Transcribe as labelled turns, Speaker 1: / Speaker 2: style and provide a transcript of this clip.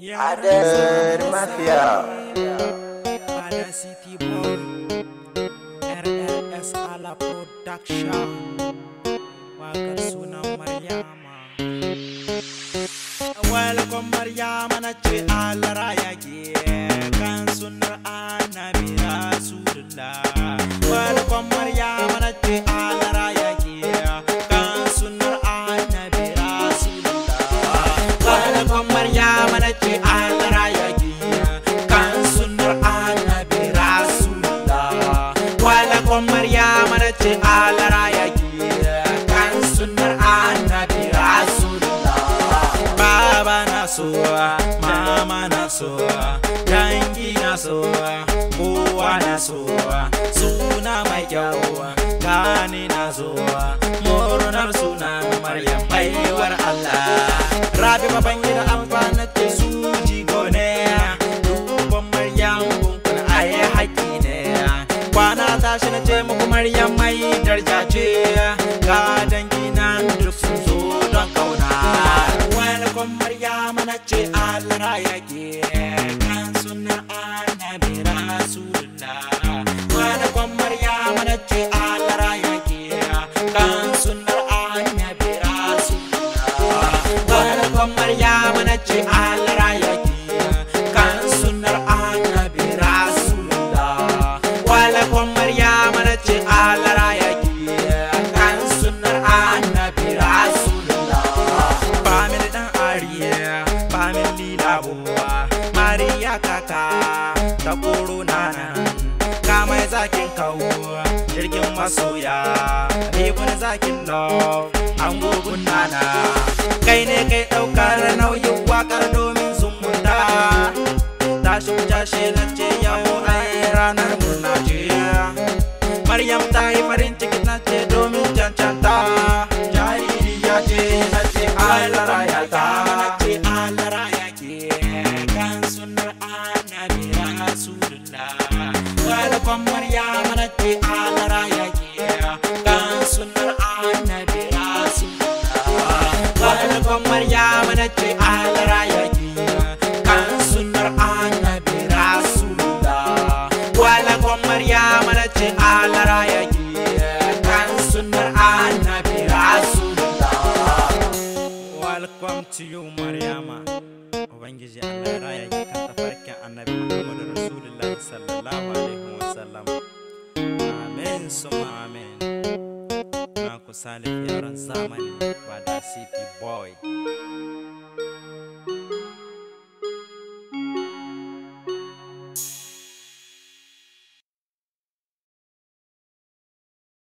Speaker 1: Ader Mafia
Speaker 2: Ada City Boy RRS ala Production Wakar sunan Maryama Welcome Maryama na ce Allah ya ke kan sunar annabi Rasulullah Welcome Maryama na ce Allah ya ke kan sunar annabi Rasulullah Welcome Maryama na ce Allah ya ke kan sunar annabi Rasulullah Welcome Maryama na ce Allah ya ke kan sunar annabi Rasulullah Baba na sowa, mama na sowa, dangi na sowa, kowa na sowa, suna mai kyau, gani na sowa, murnar suna Maryam baiwar Allah. Rabi baban gida amfana ce su jigo ne, duban Maryam kunkun aye haƙi ne. Kwana tashi na ce muku Maryam mai darja ce, ga dangi na duk sun zo don kauna. Welcome Maryama na ce Allah ya ke kan sunan annabi Rasulullah. Welcome Maryama na ce Allah ya ke kan sunan annabi Rasulullah. Welcome Maryama na ce Allah ya ke kan sunan annabi Rasulullah. Welcome Maryama na ce Allah ya ke kan sunan annabi Rasulullah. Family dan Ariya, family labuwa, Mariya kaka, ta korona nan, kamai zakin kawo, jirgin masoya, Ibn zakin love, an gugun nana. Kai ne kai ɗaukar nauyin wakar domin zumunta. Tashi mu jashe na ce yau ai ranar murna ce. Maryam ta yi farin ciki na ce domin cancanta jariri ya ce na ce Allah raya ta na ce Allah raya ke kan sunar annabi rasulullah welcome Maryam na ce Allah raya ke kan sunar annabi rasulullah welcome Maryam na ce Allah raya ke kan sunar annabi rasulullah welcome Maryam na ce Allah raya ke kan sunar annabi rasulullah welcome to you Maryama ubangiji Allah ya raya ki kan tafarkin annabi Muhammadu rasulullahi sallallahu alaihi wasallam amen suma amen na ku salif yaran zamani ba da city boy